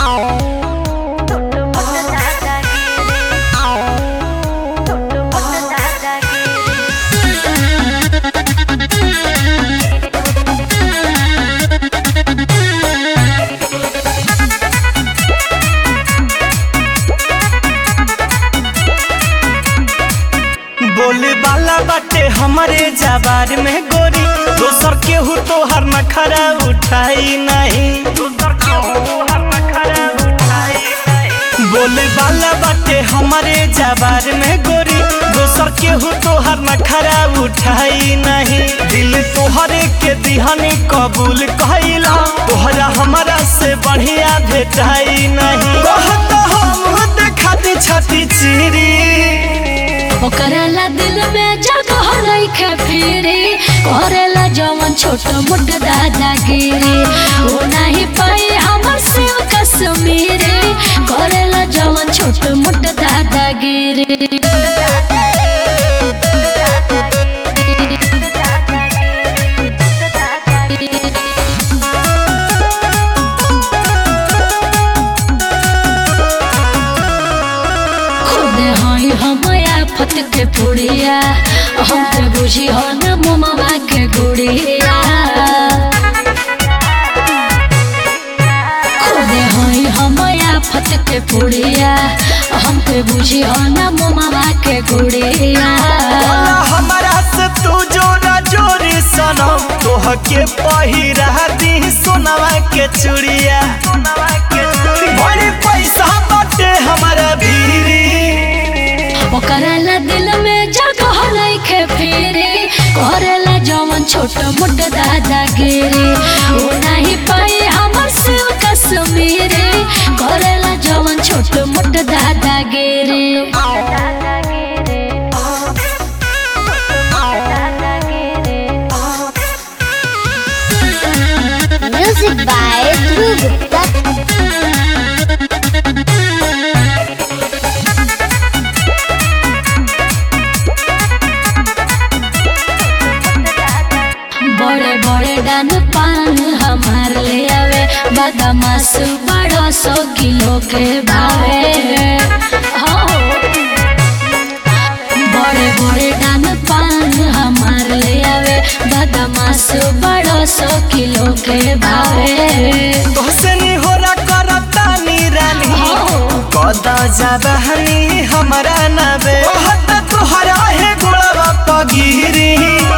बोले वाला बाटे हमारे जबार में गोरी दोसर केहू तो हर नखरा उठाई नहीं बोले वाला बाटे हमारे जबार में गोरी दोसर केहू तो हर नखरा उठाई नहीं दिल तोहरे के दिहनी कबूल कहिला तोहरा हमारा से बढ़िया भेटाई नहीं कहत हम देखा दी छती चिरी ओकरेला दिल में जगह रखे फिरी करेला जवन छोट मोट दादागिरी वो नहीं पाई हमर शिव कश्मीरी करेला जवन छोट मोट दादागिरी खुद हई हम आफत के पुड़िया हम के बुझी हो न मुमवा के गुड़िया खुद हई हम आफत के पुड़िया हम के बुझी हो न मुमवा के गुड़िया बोला हमारा से तू जोरा जोरी सनम तोह के पहिरा दी सोनवा के चूड़िया बड़ी पैसा बाटे हमारा भीरी ओकरेला दिल में जगह रखे फिरी करेला जवन छोट मोट दादागिरी वो नहीं पाई हमर शिव कश्मीरी करेला जवन छोट मोट दादागिरी Music by Dhruv Gupta. बड़े बड़े डान पान हमार ले आवे बदमाश बड़ो सौ किलो के भावे हो बड़े बड़े डान पान हमार ले आवे बदमाश बड़ो सौ किलो के भावे तोहसे नी होला करता नी रानी हो कदा ज्यादा हनी हमारा नबे कहत तोहरा है गोड़वा पगिरी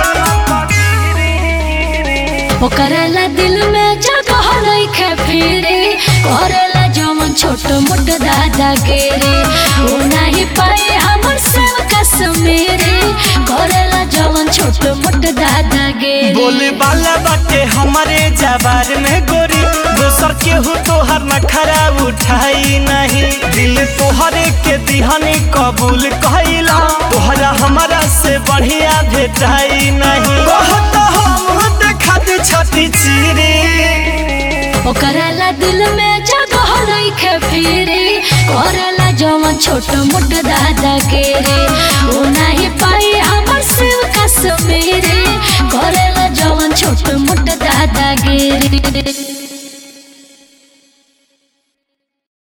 ओकरेला दिल में जगह रखे फिरी करेला जवन छोट मोट दादागिरी वो नहीं पाई हमर शिव कश्मीरी करेला जवन छोट मोट दादागिरी बोले वाला बाटे हमारे जबार में गोरी दोसर केहू तोहर नखरा उठाई नहीं दिल तोहरे के दिहनी कबूल कहिला तोहरा हमारा से बढ़िया भेटाई नहीं कहत हम देखा दी छती चिरी ओकरेला दिल में जगह रखे फिरी करेला जवन छोट मोट दादागिरी वो नहीं पाई हमर शिव कश्मीरी करेला जवन छोट मोट दादागिरी